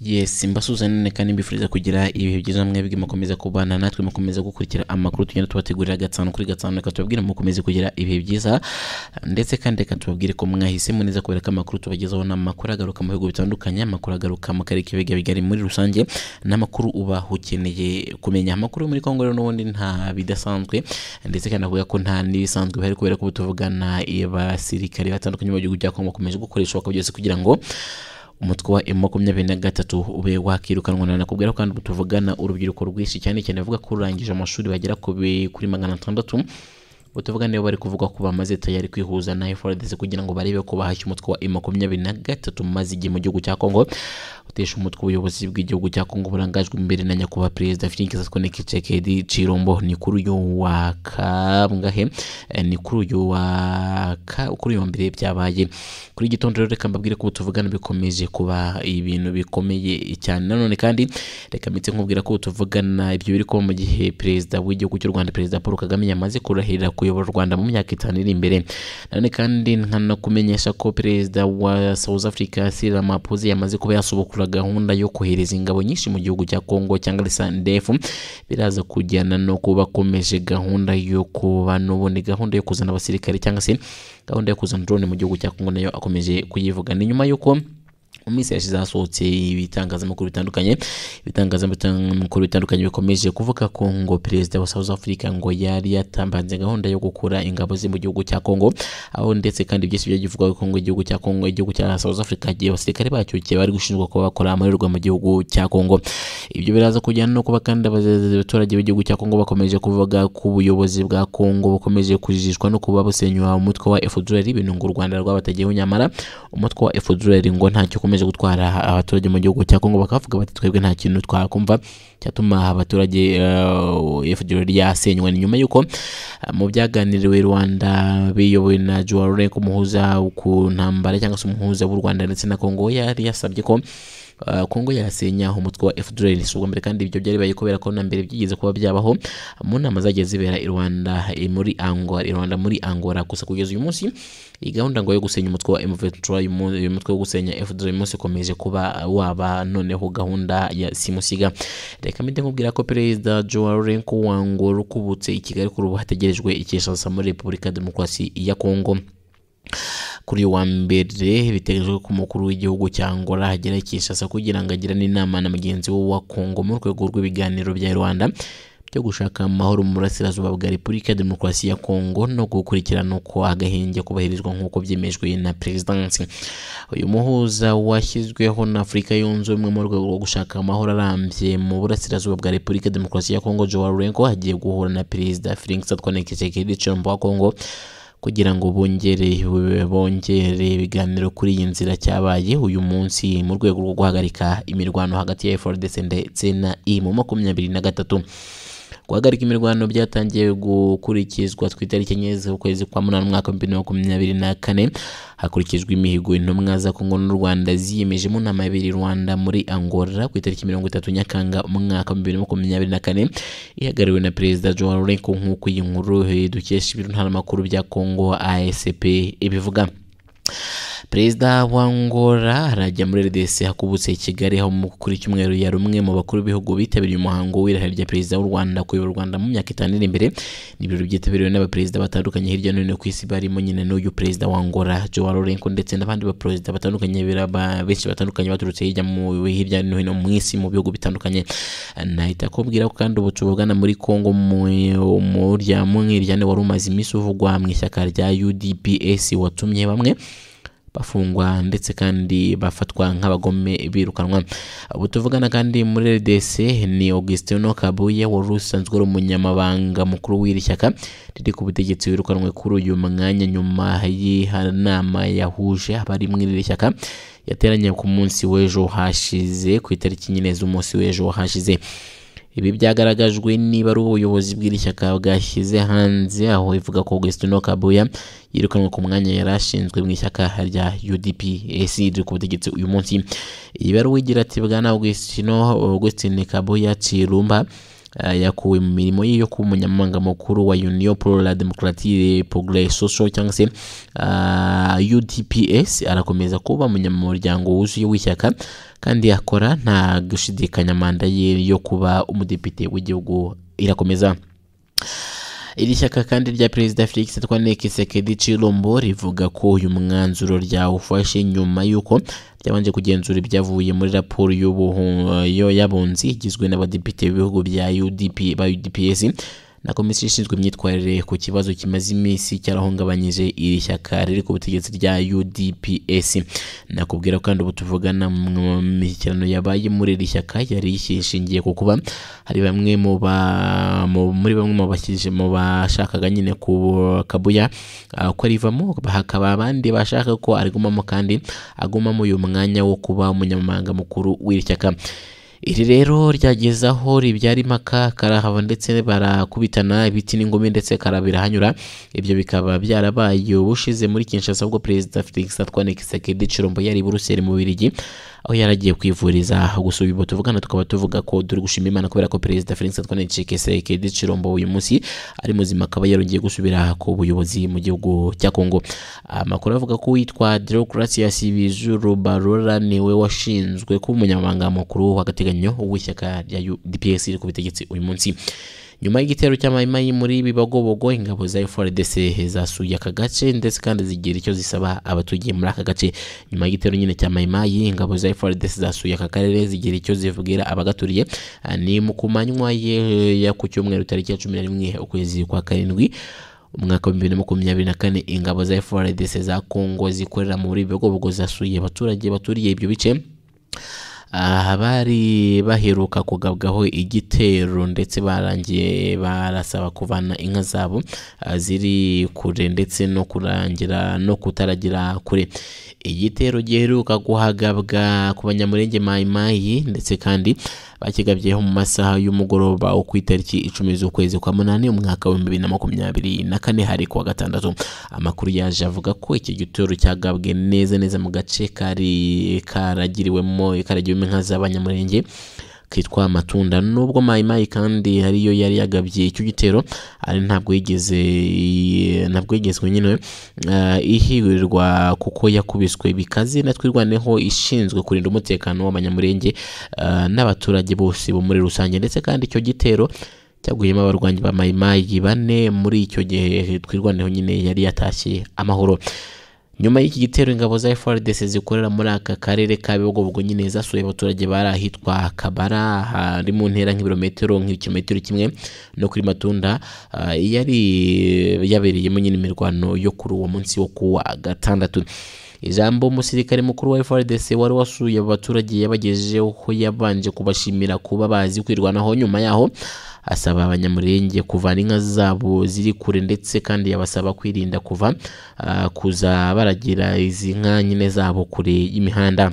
yes mbasuzanane kandi mbifuriza kugira ibihe byiza mwebwe mukomeza kubana natwe mukomeza gukurikira amakuru tugenda tubategurira gatanu kuri gatanu reka tubabwire mukomeze kugira ibihe byiza ndetse kandi reka tubabwire ko mwahisemo neza kubera ko amakuru tubagezaho ni amakuru agaruka mu bihugu bitandukanye amakuru agaruka mu karere k'ibiga bigari muri rusange n'amakuru uba ukeneye kumenya amakuru yo muri kongo rero n'ubundi nta bidasanzwe ndetse kandi avuga ko nta n'ibisanzwe bihari kubera ko ubu tuvugana abasirikare batandukanye mu gihugu cya kongo bakomeje gukoreshwa bakabigeza kugira ngo umutwe wa emu makumyabiri na gatatu ube wakirukanwa na nakubwira ko kandi ubu tuvugana urubyiruko rwinshi cyane cyane avuga ko rurangije amashuri bagera ku bi- kuri magana atandatu ubu tuvugana nibo bari kuvuga ko bamaze tayari kwihuza na eforadesi kugira ngo barebe ko bahashya umutwe wa emu makumyabiri na gatatu maze igihe mu gihugu cya kongo utesha umutwe ubuyobozi bw'igihugu cya kongo burangajwe imbere na nyakubahwa perezida felix gasitone kisekedi cirombo ni kuri uyu wa kangahe Eh, ni kuri uyu wa ka- kuri uyu wa mbere byabaye kuri iki gitondo rero reka mbabwire ko ubu tuvugana bikomeje kuba ibintu bikomeye cyane nanone kandi reka mbitse nkubwira ko ubu tuvugana ibyo biri kuba mu gihe perezida w'igihugu cy'u rwanda perezida paul kagame yamaze kurahirira kuyobora u rwanda mu myaka itanu iri imbere nanone kandi nkanakumenyesha ko perezida wa south africa cyril ramaphosa yamaze kuba yasubukura gahunda yo kohereza ingabo nyinshi mu gihugu cya congo cyangwa sandef biraza kujyana no kuba bakomeje gahunda yo kuba n'ubundi gahunda yo kuzana abasirikare cyangwa se gahunda yo kuzana drone mu gihugu cya Kongo nayo akomeje kuyivuga ni nyuma y'uko mu minsi yashize hasohotse ibitangazamakuru bitandukanye ibitangazamakuru bitandukanye bikomeje kuvuga ko ngo perezida wa south africa ngo yari yatambanze gahunda yo gukura ingabo ze mu gihugu cya congo aho ndetse kandi byinshi byari bivugwa ko ngo igihugu cya congo igihugu cya south africa igihe abasirikare bacyo igihe bari gushinjwa kuba bakora amarerwa mu gihugu cya congo ibyo biraza kujyana no kuba kandi abaze- abaturage b'igihugu cya congo bakomeje kuvuga ko ubuyobozi bwa congo bukomeje kujijishwa no kuba busenywa umutwe wa fdr ibintu ngo u rwanda rwabatageyeho nyamara umutwe wa fdr ngo ntacyo ukomeje gutwara abaturage mu gihugu cya congo bakavuga bati twebwe nta kintu twakumva cyatuma abaturage eh, fdr yasenywa ni nyuma y'uko eh, mu byaganiriwe rwanda biyobowe na joarure umuhuza ku ntambara cyangwa se umuhuza w'u rwanda ndetse na congo yari yasabye ko Uh, Kongo yasenya umutwe wa FDLR si ubwa mbere kandi ibyo byari bibaye kubera ko na mbere byigeze kuba byabaho mu nama zagiye zibera i Rwanda eh, muri Angola i Rwanda muri Angola gusa kugeza uyu munsi iyi gahunda ngo yo gusenya umutwe wa M23 uyu mu- uyu mutwe wo gusenya FDLR uyu munsi ukomeje kuba waba noneho gahunda ya simusiga reka mbite nkubwira ko perezida Joao Lourenco Wango rukubutse i Kigali kuri ubu hategerejwe ikeshaza muri Repubulika Demokarasi ya Kongo kuri uyu wa mbere bitegerejwe ko umukuru w'igihugu cya Angola agera i Kinshasa kugira ngo agirane inama na mugenzi we wa Kongo mu rwego rw'ibiganiro bya Rwanda byo gushaka amahoro mu burasirazuba bwa Repubulika ya Demokarasi ya Kongo no gukurikirana uko agahenge kubahirizwa nk'uko byemejwe na perezidansi uyu muhuza washyizweho na Afurika Yunze Ubumwe mu rwego rwo gushaka amahoro arambye mu burasirazuba bwa Repubulika ya Demokarasi ya Kongo Joao Lourenco agiye guhura na perezida Felix Antoine Tshisekedi Tshilombo wa Kongo kugira ngo bongere bongere ibiganiro kuri iyi nzira cyabaye uyu munsi mu rwego rwo guhagarika imirwano hagati ya FARDC ndetse na IMU makumyabiri na gatatu guhagarika imirwano byatangiye gukurikizwa ku itariki enye z'ukwezi kwa munani umwaka wa bibiri na makumyabiri na kane hakurikijwe imihigo intumwa za kongo n'u rwanda ziyemeje mu nama yabereye i rwanda muri angola ku itariki mirongo itatu nyakanga umwaka wa bibiri na makumyabiri na kane ihagarariwe na perezida joao lourenco nk'uko iyi nkuru eh, dukesha ibiro ntaramakuru bya kongo asp ibivuga perezida wa Angola arajya muri RDC hakubutse i Kigali aho mu- kuri cyumweru yari umwe mu bakuru b'ibihugu bitabiriye umuhango w'irahira rya perezida w'u Rwanda kuyobora u Rwanda mu myaka itanu iri imbere ni ibirori byitabiriwe n'abaperezida batandukanye hirya no hino ku isi barimo nyine n'uyu perezida wa Angola Joao Lourenco ndetse n'abandi baperezida batandukanye biraba- benshi batandukanye baturutse hirya mu hirya no hino mu isi mu bihugu bitandukanye nahita kubwira ko kandi ubu tuvugana muri Kongo mu mu rya mw'iryane wari umaze iminsi uvugwa mu ishyaka rya UDPS watumye bamwe bafungwa ndetse kandi bafatwa nk'abagome birukanwa ubu tuvugana kandi muri RDC ni Augustino Kabuye wari usanzwe ari umunyamabanga mukuru w'iri shyaka riri ku butegetsi wirukanwe kuri uyu mwanya nyuma y'inama yahuje abari muri iri shyaka yateranye ku munsi w'ejo hashize ku itariki nyine z'umunsi w'ejo hashize ibi byagaragajwe niba ari ubuyobozi bw'iri shyaka bwashyize hanze aho ivuga ko Augustino Kabuya yirukanwe ku mwanya yari ashinzwe mu ishyaka rya UDPS riri ku butegetsi uyu munsi iyi baruwa igira ati bwana Augustino Augustine Kabuya Cirumba eh, yakuwe mu mirimo ye yo kuba umunyamabanga mukuru wa union pour la democratie progres social cyangwa se ah, udps arakomeza kuba umunyamuryango wuzuye w'ishyaka kandi akora nta gushidikanya manda ye yo kuba umudepite w'igihugu irakomeza iri shyaka kandi rya perezida felix twane kisekedi cirombo rivuga ko uyu mwanzuro ryawufashe nyuma y'uko ryabanje kugenzura ibyavuye muri raporo y'ubuhu- yo- y'abunzi igizwe n'abadepite b'ibihugu bya UDP, ba udps na komisiyo ishinzwe imyitwarire ku kibazo kimaze iminsi cyarahungabanyije iri shyaka riri ku butegetsi rya udps nakubwira ko kandi ubu tuvugana mu mishyikirano yabaye muri iri shyaka yari ishingiye ku kuba hari bamwe mu ba- mu- muri bamwe mu bashyije mu bashakaga nyine ku kabuya ah, ko arivamo hakaba abandi bashaka ko arigumamo kandi agumamo uyu mwanya wo kuba umunyamabanga mukuru w'iri shyaka iri rero ryageze aho ribyara impaka karahava ndetse barakubitana ibiti n'ingumi ndetse karabira hanyura ibyo bikaba byarabaye ubushize muri Kinshasa ubwo perezida Felix Antoine Tshisekedi Tshilombo yari i Buruseli mu Bubiligi aho yari agiye kwivuriza gusa ubu tuvugana tukaba tuvuga ko duri gushima Imana kubera ko perezida Felix Antoine Tshisekedi Tshilombo uyu munsi ari muzima akaba yarongeye gusubira ku buyobozi mu gihugu cya Kongo amakuru avuga ko uwitwa Deogratias Bizuru Barora niwe washinzwe kuba umunyamabanga mukuru w'agateganyo w'ishyaka rya UDPS riri ku butegetsi uyu munsi nyuma y'igitero cy'amayimayi muri bibagobogo ingabo za FRDC zasuye aka gace ndetse kandi zigira icyo zisaba abatuye muri aka gace nyuma y'igitero nyine cya mayimayi ingabo za FRDC zasuye aka karere zigira icyo zivubwira abagaturiye Ah, ni mu kumanywa ye- ya ku cyumweru tariki ya cumi na rimwe ukwezi kwa karindwi umwaka wa bibiri na makumyabiri na kane ingabo za FRDC za Kongo zikorera muri Bigobogo zasuye abaturage baturiye ibyo bice aha bari baheruka kugabwaho igitero ndetse barangiye barasaba kuvana inka zabo ah, ziri kure ndetse no kurangira no kutaragira kure igitero giheruka guhagabwa ku banyamurenge mayimayi ndetse kandi bakigabyeho mu masaha y'umugoroba wo ku itariki icumi z'ukwezi kwa munani umwaka wa bibiri na makumyabiri na kane hari kuwa gatandatu amakuru yaje avuga ko iki gitero cyagabwe neza neza mu gace kari karagiriwemo karagiwemo inka z'abanyamurenge kitwa amatunda nubwo mayimayi kandi ariyo yari yagabye icyo gitero ari ntabwo yigeze ntabwo yigezwe nyine eh, ihirirwa kuko yakubiswe bikaze na twirwaneho ishinzwe kurinda umutekano w'abanyamurenge eh, n'abaturage bose bo muri rusange ndetse kandi icyo gitero cyaguyemo abarwanyi ba mayimayi bane muri icyo gihe twirwaneho nyine yari yatashye amahoro nyuma y'iki gitero ingabo za FRDC zikorera muri aka karere ka Bigobogo nyine zasuye abaturage bari ahitwa Kabara hari mu ntera nk'ibirometero nk'ikilometero kimwe no kuri Matunda ah, yari yabereyemo nyine imirwano yo kuri uwo munsi wo kuwa gatandatu ijambo umusirikare mukuru wa FRDC wari wasuye abo baturage yabagejejeho ko yabanje kubashimira kuba bazi kwirwanaho nyuma yaho asaba abanyamurenge kuvana inka zabo ziri kure ndetse kandi yabasaba kwirinda kuva ah, kuza baragira izi nka nyine zabo kure y'imihanda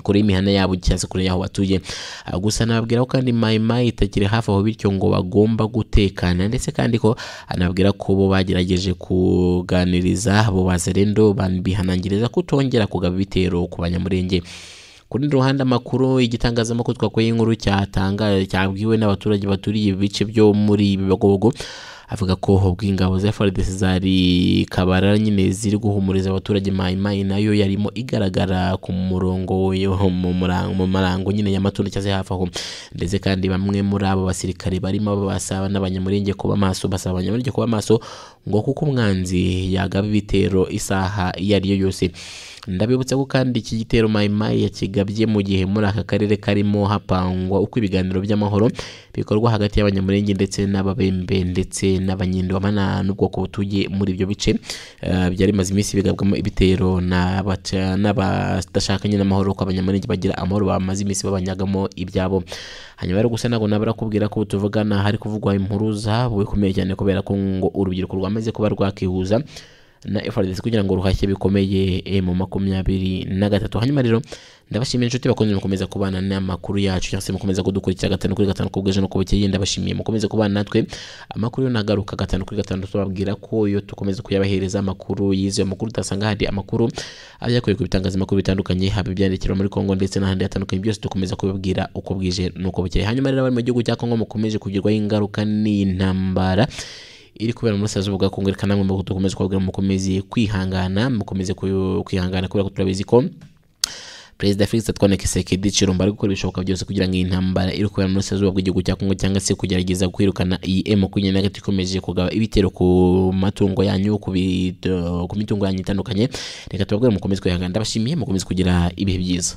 kure y'imihanda yabo cyangwa se kure y'aho batuye Ah, gusa nababwira ko kandi mayimayi itakiri hafi aho bityo ngo bagomba gutekana ndetse kandi ko anababwira ko bo bagerageje kuganiriza abo bazerendo bihanangiriza kutongera kugaba ibitero ku banyamurenge ku rundi ruhande amakuru igitangazamakuru twakuye inkuru cyatangaje cyabwiwe n'abaturage baturiye ibice byo muri Bigobogo avuga ko ubw'ingabo za FARDC zari kabara nyine ziri guhumuriza abaturage mayimayi nayo yarimo igaragara ku murongo yo mu murango mu marango nyine y'amatunda cyangwa se hafi aho ndetse kandi bamwe muri abo basirikare barimo basaba n'abanyamurenge kuba maso basaba abanyamurenge kuba maso ngo kuko umwanzi yagaba ibitero isaha iyo ari yo yose ndabibutsa ko kandi iki gitero mayimayi yakigabye mu gihe muri aka karere karimo hapangwa uko ibiganiro by'amahoro bikorwa hagati y'abanyamurenge ndetse n'ababembe ndetse n'abanyendwamana n'ubwoko butuye muri ibyo bice Eh, byari bimaze iminsi bigabwamo ibitero n'abaca- n'abadashakanye n'amahoro ko abanyamurenge bagira amahoro bamaze iminsi babanyagamo ibyabo hanyuma rero gusa ntabwo nabura kubwira ko ubu tuvugana hari kuvugwa impuruza bubikomeye cyane kubera ko ngo urubyiruko rwamaze kuba rwakihuza na FRDC kugira ngo ruhashye bikomeye eh, mu makumyabiri na gatatu hanyuma rero ndabashimiye inshuti bakunze mukomeza kubana n'amakuru yacu cyangwa se mukomeza kudukurikira gatanu kuri gatanu ku bw'ejo no ku bukeye ndabashimiye mukomeze kubana natwe amakuru yo nagaruka gatanu kuri gatanu tubabwira ko yo dukomeza kuyabahereza amakuru yize amakuru utasanga hari amakuru abyakuye ku bitangazamakuru bitandukanye haba ibyandikirwa muri Kongo ndetse n'ahandi hatandukanye byose dukomeza kubibwira uko bwije n'uko bukeye hanyuma rero abari mu gihugu cya Kongo mukomeje kugirwaho ingaruka n'intambara iri kubera uburasirazuba bwa Kongo reka namwe dukomeze kubabwira mukomeze kwihangana mukomeze ku- kwihangana kubera ko turabizi ko perezida felix atwana kisekedi chiromba ari gukora ibishoboka byose kugira ngo iyi ntambara iri kubera mu burasirazuba bw'igihugu cya kongo cyangwa se kugerageza kwirukana iyi emu makumyabiri na gatatu ikomeje kugaba ibitero ku matungo yanyu ku bid- ku mitungo yanyu itandukanye reka tubabwire mukomeze kwihangana ndabashimiye mukomeze kugira ibihe byiza